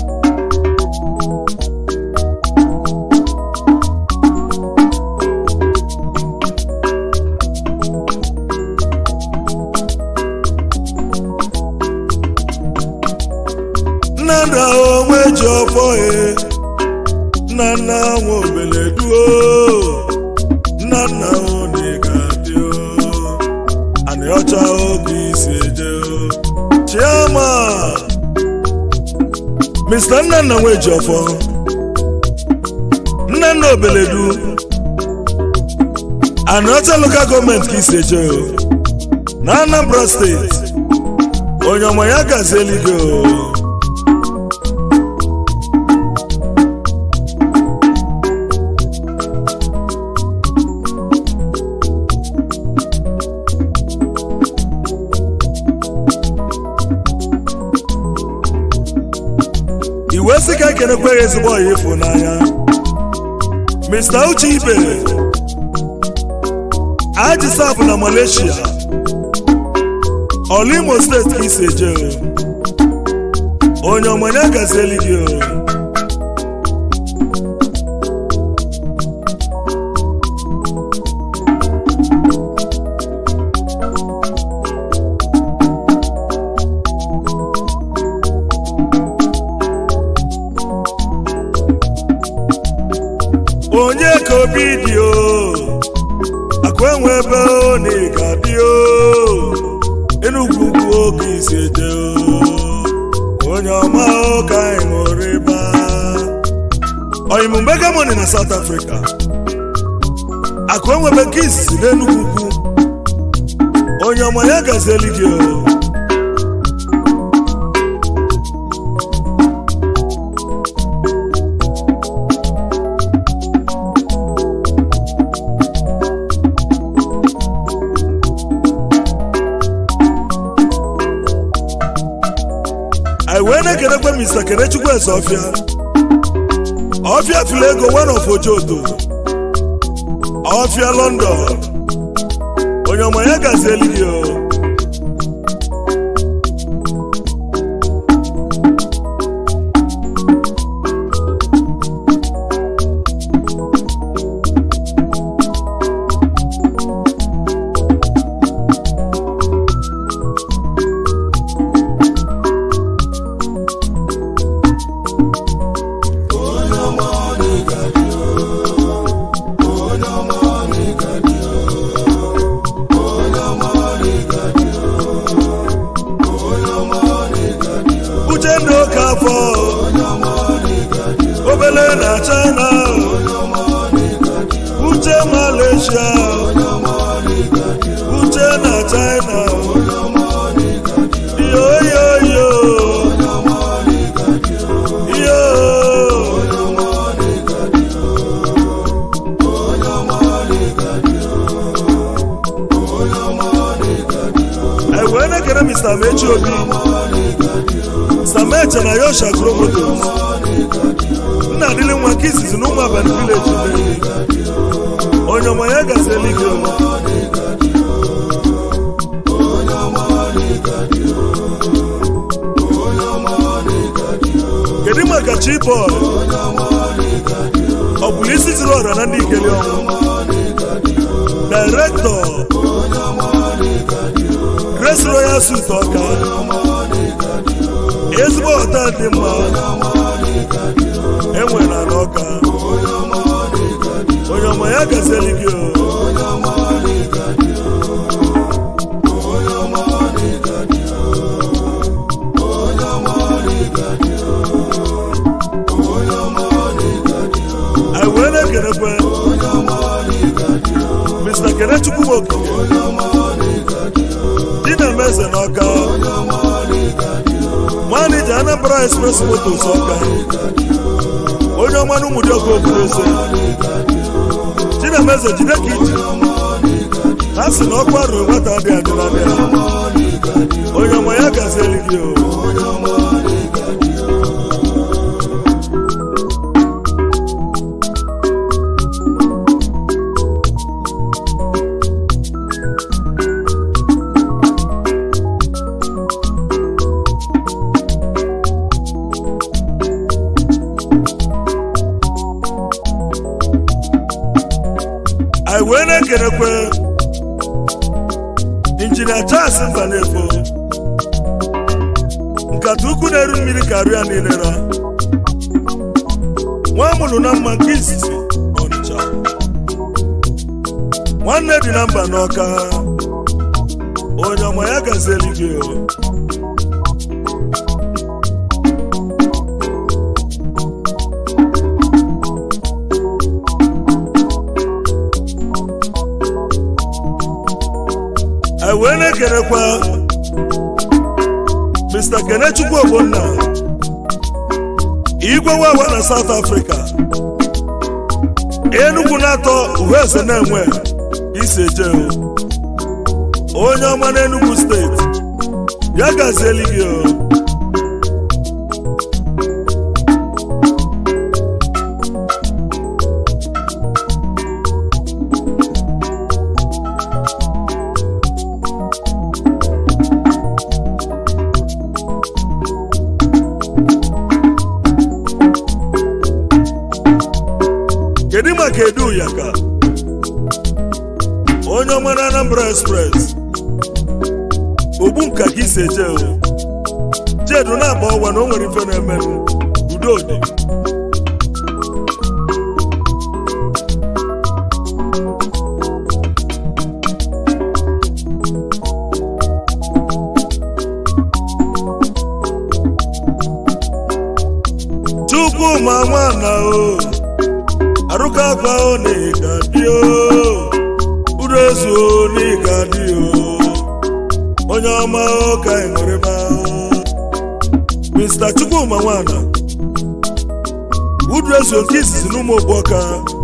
nna nna onwe ji ọfọ e nna nna nwe obele duo nna nna one ga-adị o anị ọcha oge isi eje o chiama Mr. nna nna nwe ji ọfọ nna nna obeledu anị ọcha lokal gọọmenti ka isi eje o na anambra steeti onye ọma ya gazi eluigwe o. iwe sị ka ekenekweghị ezigbo ọya ịfụnanya mr uche ibe ajisaf na malaysia ọla imo steeti ka isi eje o. onye ọmanya gazieli gị o onye ka obi dị o akụ enwe ebe o na ị ga-adị o enugwu ugwu oge isi eje o onye ọma ụka anyị ṅụrụ ịba oyimu mbegamoni na south africa akụ enwebe nke izizi n'enugwu ugwu onye ọma ya gazieli gị o anyị wee na-ekenekwe mr kenechukwu eze ọfịa ọfịa fili ego one of ojodo ọfịa london onye ọma ya gazieli gị o uchenna oke afọ obele na china uche malaysia uche na china yoyoyo yo anyị wee na-ekere mr mechi obi sameche na yosha gromotos nna adịlị nwa nke izizi na ụmụ abalị vileji mmeri onye ọma ya gazi eluigwe kedu maka chibọd ọ bụla isi ziri ọra na ndị ikeli ọnwụ direktọ grace royal suit ọka ezigbo họtel dị mma enwe na n'ọka onye ọma ya gazieli gị o anyị wee na-ekenekwe mr kenechukwu nwoke di na eze n'ọka manija anambra express motos ọka onye ọma na ụmụdị ọkụ obodo eze chinameze jide ka iji ha si na ọkụ arụ nwata dị adịladị onye ọma ya gazieli gị o anyị wee na-ekenekwe injinia Charles Mbanefo nkata ukwu na-eru mmiri karịa ya niile ra nwa mụrụ na mma nke izizi Ọnịcha nwanne dị na mba n'ọka onye ọma ya gazieli gị o anyị wee na-ekerekwa mr kenechukwu ogbonna igwe wawa na south africa enugwu na-atọ uwe eze na-enwe isi eje onye ọma n'enugwu steeti ya gazieli gị o kedu maka edu ya ka onye ọma na anambra express ogbu nka ka isi eje o jedu na-agba ọgwa na o nwere ife na-emenụ udo dị chukwu ma nwana o arụka akwa o na ịga dị o uru ezu o na ịga dị o onye ọma o ka ị nwere ma mr chukwuma nwana udu ezu nke izizi n'ụmụ ogboka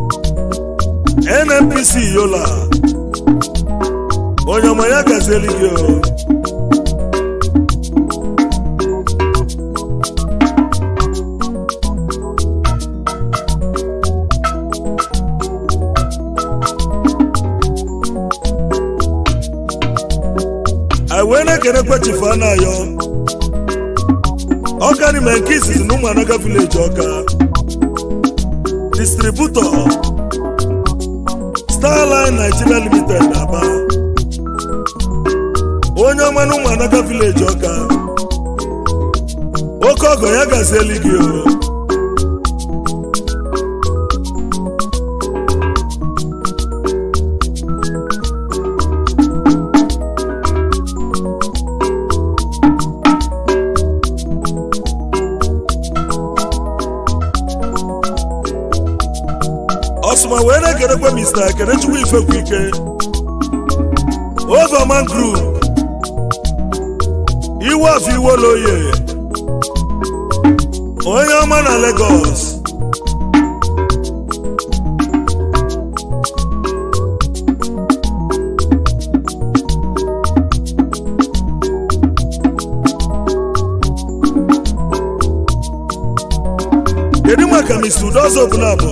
nnpc yola onye ọma ya gazieli gị o anyị wee na-ekenekwa chifu anayo ọka n'ime nke izizi na ụmụ anaga vileji ọka distributọ starline nigeria limited na-aba onye ọma na ụmụ anaga vileji ọka oke ọgọ ya gazieli gị o ọsụma wee na-ekerekwa mr kenechukwu ifekwu ike overman group iwe afọ iwoloye onye ọma na lagos kedu maka mr udozo ogunabọ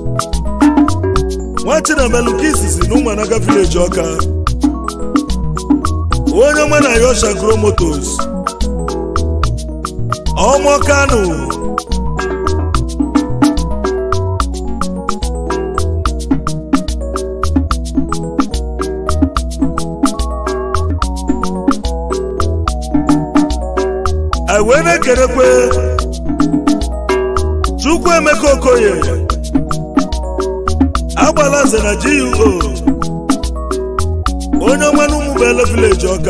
nwa chinamelu nke izizi na ụmụanaga vileji ọka onye ọma na yosha gro motos ọmọ kano anyị wee na-ekerekwe chukwu emeka okoye agbala nze na GUO onye ọma na ụmụbele vileji ọka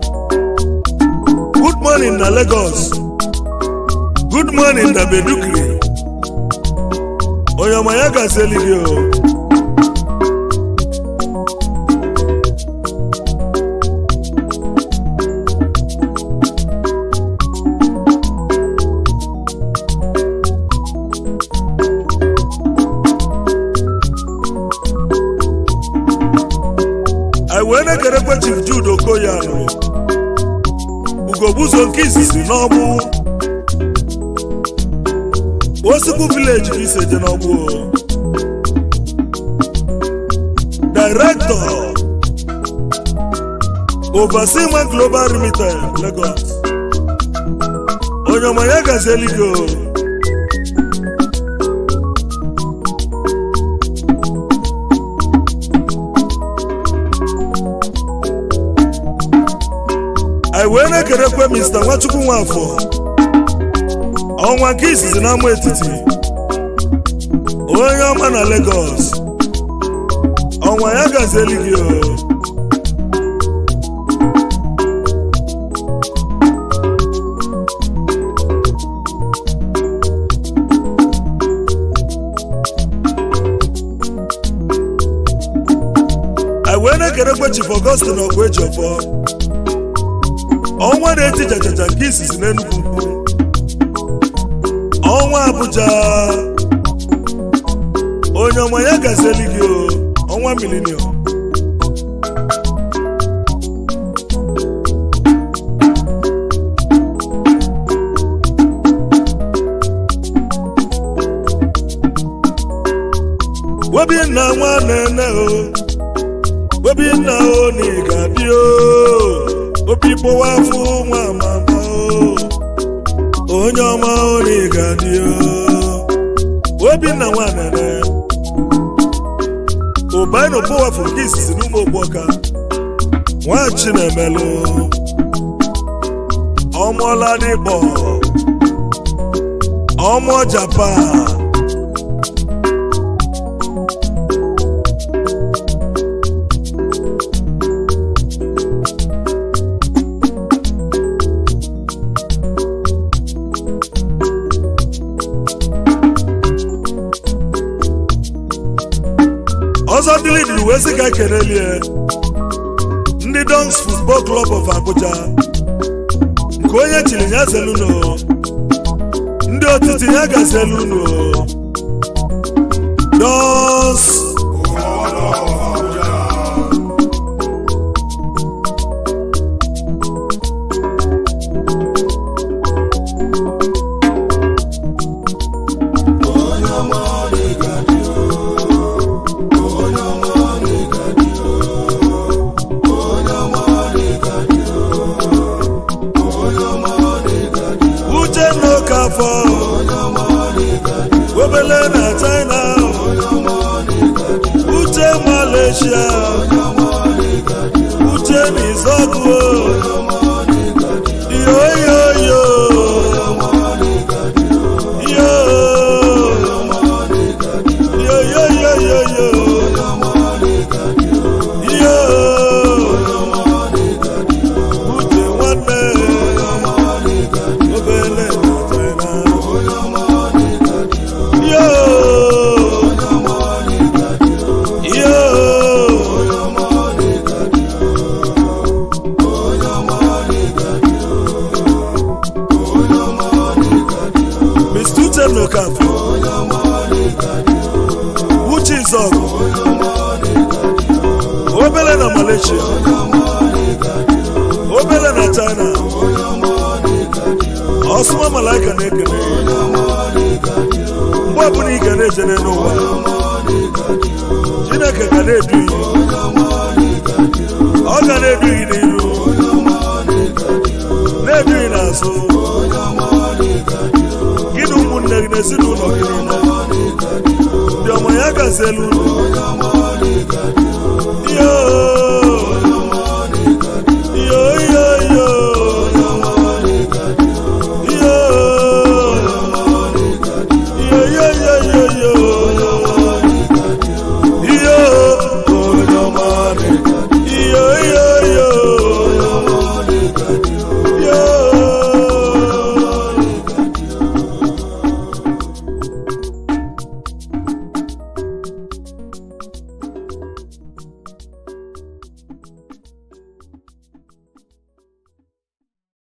good morning na Lagos good morning na Bedukri onye ọma ya gazieli gị o anyị wee na-ekerekwe chief Jude Okoye anụrụ ugogbuzo nke izizi n'ọgbụ osikwu vileji ka iseje n'ọgbụ director overseeman global limited Lagos onye ọma ya gazieli gị o anyị wee na-ekerekwe mr nwachukwu nwafọ ọnwa nke izizi n'ama etiti onye ọma na Lagos ọnwa ya gazieli gị o anyị wee na-ekerekwe chief Augustine ọgụ eji ọfọ ọnwa na-eti chachacha nke izizi n'Enugu ukwu ọnwa Abuja onye ọma ya gazieli gị o ọnwa milenium Obinna nwa nene o Obinna o na ị ga-abịa o obi kpọwa afọ nwa mama o onye ọma o na ị ga-adị o Obinna nwa nene ụbaino pọwafụ nke izizi n'ụmụ ogboka nwa Chinemelụ ọmụọla n'ịkpọ ọmụ Japan ọzọ dịrị dịrị wee sị ka kenelie ndị Dons Football Club of Abuja nke onye chiri ya zeluno ndị otiti ya gazeluno Dons uche n'oke afọ obele na China uche Malaysia uche n'izọgụ yoyoyo yo yoyoyoyoyo yo uche nwanne obele na China yo yo Mr. Uche Nokafọ Uche Izọgụ obele na Malaysia obele na China ọsụma malaika na-ekele mgbe ọbụla ị ga na-ejere n'ụwa Chineke ga na-edu gị ọ ga na-edu gị n'iru na-edu gị n'azụ gị na ụmụnne gị na ezinụlọ gị niile ndị ọma ya gaziela ụlọ